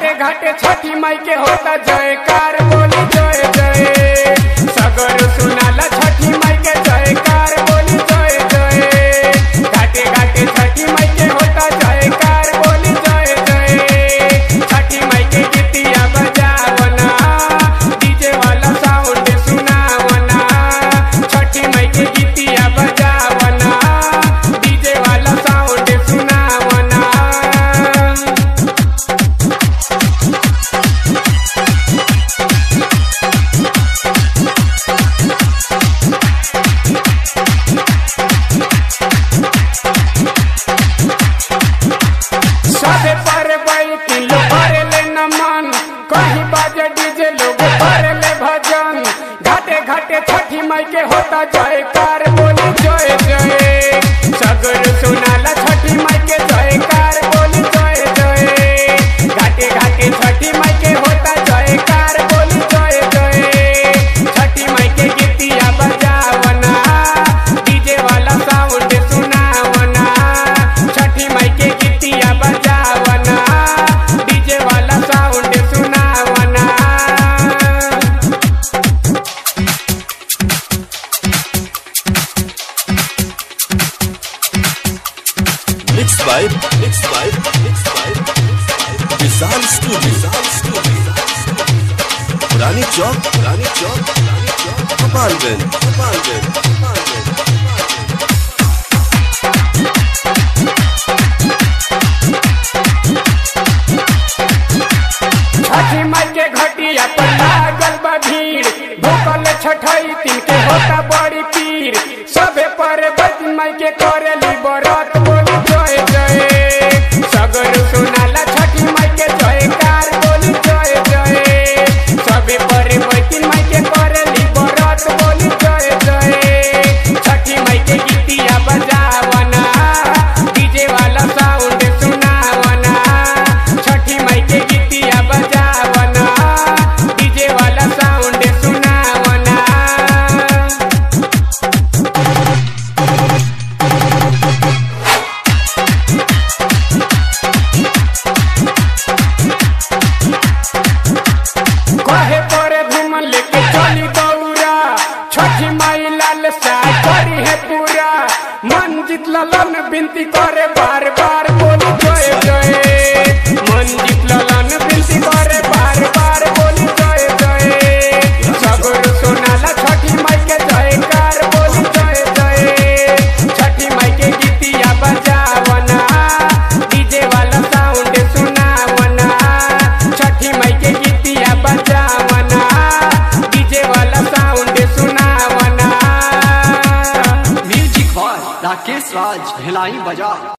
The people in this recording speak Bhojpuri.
घाटे घाटे छठी माई के होता जयकार बोली जय जय सगर सुनाला छठी माई के जयकार बोली जय जय घाटे घाटे छठी माई के होता जयकार बोली जय जय छठी माई के गीतिया बजावना डीजे वाला साउंड सुनावना छठी माई के गीतिया बजावना डीजे वाला साउंड सुनावना सबे पर बैठी लोग भरे ले नमन कहीं बाजे डीजे लोग भरे ले भजन घाटे घाटे छठी माई के होता जयकार बोली जय जय सगर सुनाला छठी माई के जयकार बोली जय जय घाटे घाटे छठी माई के होता जयकार बोली जय जय छठी माई के गीतिया बजावना डीजे वाला साउंड सुनावना छठी माई के गीतिया बजावना डीजे वाला साउंड सुनावना Mixed by Mixed by Mixed by Vishal Studio Vishal Studio पुरानी चौक पुरानी चौक पुरानी चौक गोपालगंज गोपालगंज गोपालगंज छठी माई के घटिया पर लागल बा भीड़ भूखल छठई तीन के होता बड़ी पीर सबे पर बज माई के करेली बरत बोली जय जय सगर सुनाला छठी माई के जयकार बोली जय जय सबे पर बैठिन माई के करेली बरत बोली जय जय छठी माई के गीतिया बजावना डीजे वाला साउंड सुनावना छठी माई के गीतिया बजावना डीजे वाला साउंड सुनावना कहे परे घूमन लेके चली दौरा छठी माई लाल सा करी है पूरा मन जीत ललन बिनती करे बार बार बोली जय जय मन जीत ललन बिनती करे बार बार बोली जय जय सगर सोनाला छठी माई के जयकार बोली जय जय छठी माई के गीतिया बजावना डीजे वाला साउंड सुनावना छठी माई के गीतिया बजावना डीजे वाला साउंड सुनावना म्यूजिक बाय राकेश राज भिलाई बजा